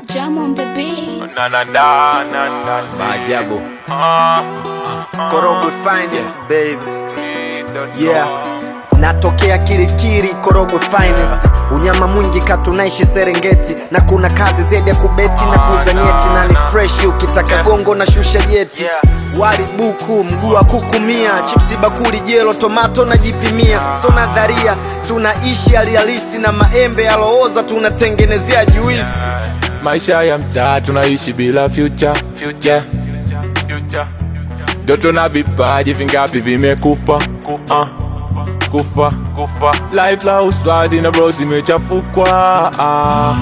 Jam on the beat. Na na na na na Maajabu. Korogwe finest baby. Yeah. Natokea Kirikiri, Korogwe finest. Unyama mwingi katunaishi Serengeti, na kuna kazi zaidi ya kubeti na kuuza nyeti, na ni fresh ukitaka gongo na shusha jeti. Wali buku, mguu wa kuku mia, chipsi bakuli, jelo, tomato na jipimia. So nadharia tunaishi hali halisi, na maembe yalooza tunatengenezea juisi. maisha ya mtaa tunaishi bila future future future ndoto na vipaji vingapi vimekufa kufa kufa kufa life la uswazi na bro zimechafukwa ah.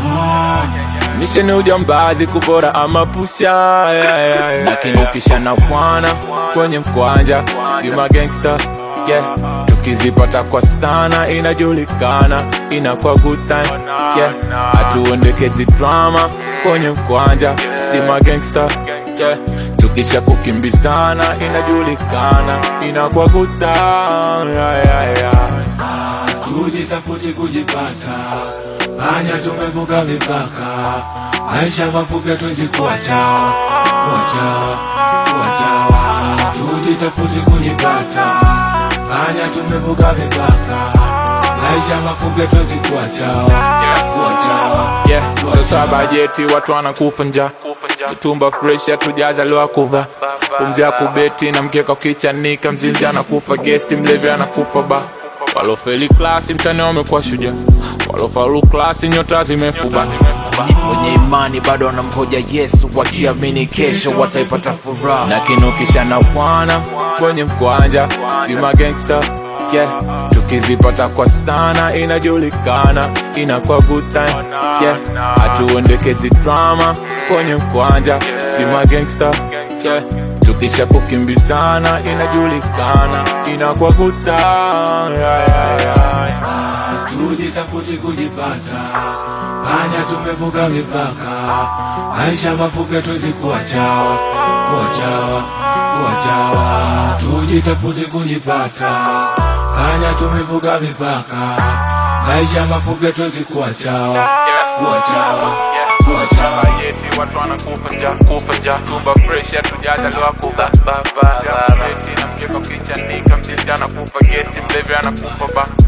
Mission ujambazi kubora ama pusha yeah, yeah, yeah. Lakini ukisha na bwana kwenye mkwanja si magangster yeah. Tukizipata kwa sana inajulikana inakuwa good time yeah. Hatuendekezi drama kwenye mkwanja si magangster yeah. Tukisha kukimbizana inajulikana inakuwa good time yeah, yeah, yeah. tujitafuti kujipata anya tumevuka mipaka maisha mafupi tuwezi kuacha kuacha kuachawa tujitafuti kujipata anya tumevuka mipaka maisha mafupi tuwezi kuachawa kuachawa yeah. Sasa bajeti watu wanakufa nja tumba fresh hatujazaliwa kuva pumzi ya kubeti na mkeka ukichanika mzinzi anakufa gesti mlevi anakufa ba walofeli klasi mtani wamekuwa shujaa walofaulu klasi nyota zimefuba wenye imani bado wanamgoja yesu wakiamini kesho wataipata furaha na kinukisha na bwana kwenye mkwanja si magangsta yeah. tukizipata kwa sana inajulikana inakuwa good time yeah. hatuendekezi drama kwenye mkwanja si magangsta yeah. tukisha kukimbizana inajulikana inakuwa good time yeah, yeah, yeah. tujitafuti kujipata anya tumevuka mipaka maisha mafupi tuwezi kuachawa kuachawa kuachawa tujitafuti kujipata anya tumevuka mipaka maisha mafupi tuwezi kuachawa kuachawa kuachawa Bajeti watu wanakufa nja kufa nja tumba fresh hatujazaliwa kuba baba beti na mkeka ukichanika mzinzi anakufa gesti mlevi anakufa ba